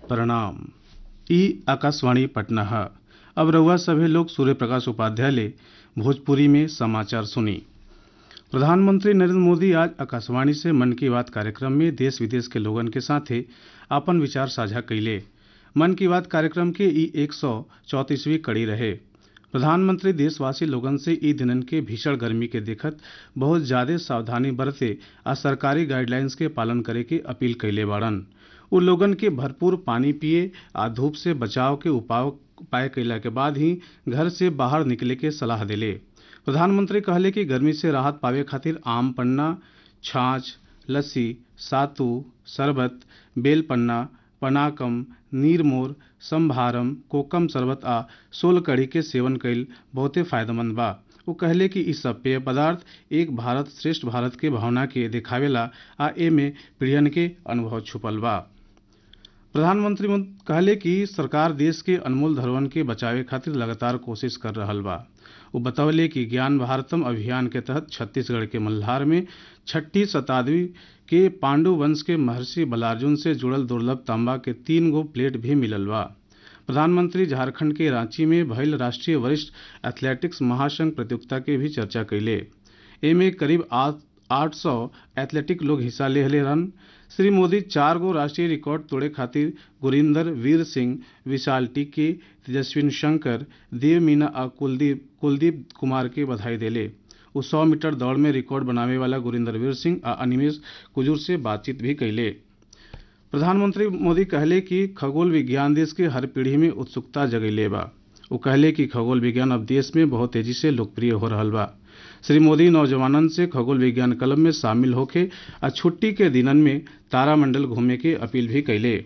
प्रणाम ई आकाशवाणी पटना है अब रउआ सभे लोग सूर्य प्रकाश उपाध्याय ले भोजपुरी में समाचार सुनी प्रधानमंत्री नरेंद्र मोदी आज आकाशवाणी से मन की बात कार्यक्रम में देश विदेश के लोगन के साथे आपन विचार साझा कइले मन की बात कार्यक्रम के ई एक सौ चौंतीसवीं कड़ी रहे प्रधानमंत्री देशवासी लोगन से ई दिनन के भीषण गर्मी के देखत बहुत ज्यादा सावधानी बरते आ सरकारी गाइडलाइंस के पालन करे के अपील कइले बाड़न उ लोगन के भरपूर पानी पिए आ धूप से बचाव के उपाय उपाय कइला के बाद ही घर से बाहर निकले के सलाह देले प्रधानमंत्री कहले कि गर्मी से राहत पावे खातिर आम पन्ना छाछ लस्सी सातू शरबत बेल पन्ना पनाकम नीरमोर संभारम कोकम शरबत आ सोल कढ़ी के सेवन कईल बहुते फायदेमंद बा वो कहले कि इ सब पेय पदार्थ एक भारत श्रेष्ठ भारत के भावना के दिखावेला आ एमे पीढ़ियन के अनुभव छुपल बा प्रधानमंत्री कहले कि सरकार देश के अनमोल धरोहरन के बचावे खातिर लगातार कोशिश कर रहल बा वो बतौले कि ज्ञान भारतम अभियान के तहत छत्तीसगढ़ के मल्हार में छठी शताब्दी के पांडु वंश के महर्षि बलार्जुन से जुड़ल दुर्लभ तांबा के तीन गो प्लेट भी मिलल बा प्रधानमंत्री झारखंड के रांची में भइल राष्ट्रीय वरिष्ठ एथलेटिक्स महासंघ प्रतियोगिता के भी चर्चा कैले एमे करीब आठ सौ एथलेटिक लोग हिस्सा ले रहन श्री मोदी चार गो राष्ट्रीय रिकॉर्ड तोड़े खातिर गुरिंदर वीर सिंह विशाल टिक्की तेजस्विन शंकर देव मीना आ कुलदीप कुलदीप कुमार के बधाई देले वो सौ मीटर दौड़ में रिकॉर्ड बनावे वाला गुरिंदर वीर सिंह आ अनिमेश कुजूर से बातचीत भी कैले प्रधानमंत्री मोदी कहले कि खगोल विज्ञान देश के हर पीढ़ी में उत्सुकता जगैले बा वो कहले कि खगोल विज्ञान अब देश में बहुत तेजी से लोकप्रिय हो रहल बा श्री मोदी नौजवानन से खगोल विज्ञान क्लब में शामिल होके आ छुट्टी के दिनन में तारामंडल घूमे के अपील भी कैले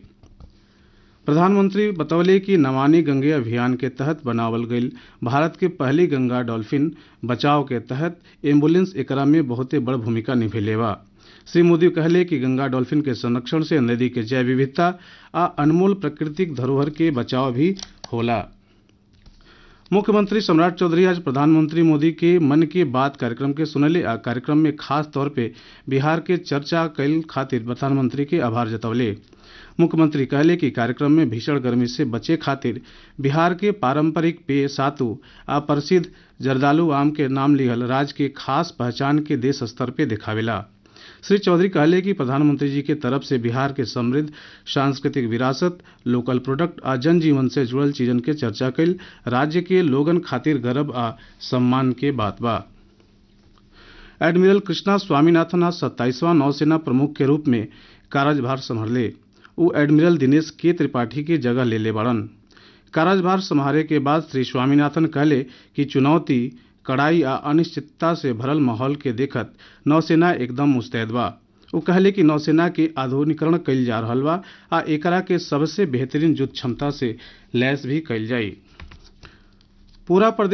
प्रधानमंत्री बतौले कि नमामि गंगे अभियान के तहत बनावल गईल भारत के पहली गंगा डॉल्फिन बचाव के तहत एम्बुलेंस एकरा में बहुते बड़ भूमिका निभेले बा श्री मोदी कहले कि गंगा डॉल्फिन के संरक्षण से नदी के जैव विविधता आ अनमोल प्राकृतिक धरोहर के बचाव भी होला मुख्यमंत्री सम्राट चौधरी आज प्रधानमंत्री मोदी के मन की बात कार्यक्रम के सुनले आ कार्यक्रम में खास तौर पे बिहार के चर्चा कैल खातिर प्रधानमंत्री के आभार जतौले मुख्यमंत्री कहले कि कार्यक्रम में भीषण गर्मी से बचे खातिर बिहार के पारंपरिक पेय सातु आ प्रसिद्ध जर्दालू आम के नाम लिहल राज्य के खास पहचान के देश स्तर पे दिखावेला श्री चौधरी कहले कि प्रधानमंत्री जी के तरफ से बिहार के समृद्ध सांस्कृतिक विरासत लोकल प्रोडक्ट आ जनजीवन से जुड़ल चीजन के चर्चा कैल राज्य के लोगन खातिर गर्व आ सम्मान के बात बा एडमिरल कृष्णा स्वामीनाथन आज सत्ताईसवां नौसेना प्रमुख के रूप में कार्यभार संभाले वो एडमिरल दिनेश के त्रिपाठी की जगह ले ले बड़न कार्यभार संभाले के बाद श्री स्वामीनाथन कहले कि चुनौती कड़ाई आ अनिश्चितता से भरल माहौल के देखत नौसेना एकदम मुस्तैद बा वो कहले कि नौसेना के आधुनिकरण कइल जा रहल बा आ एकरा के सबसे बेहतरीन युद्ध क्षमता से लैस भी कइल जाई पूरा प्रदेश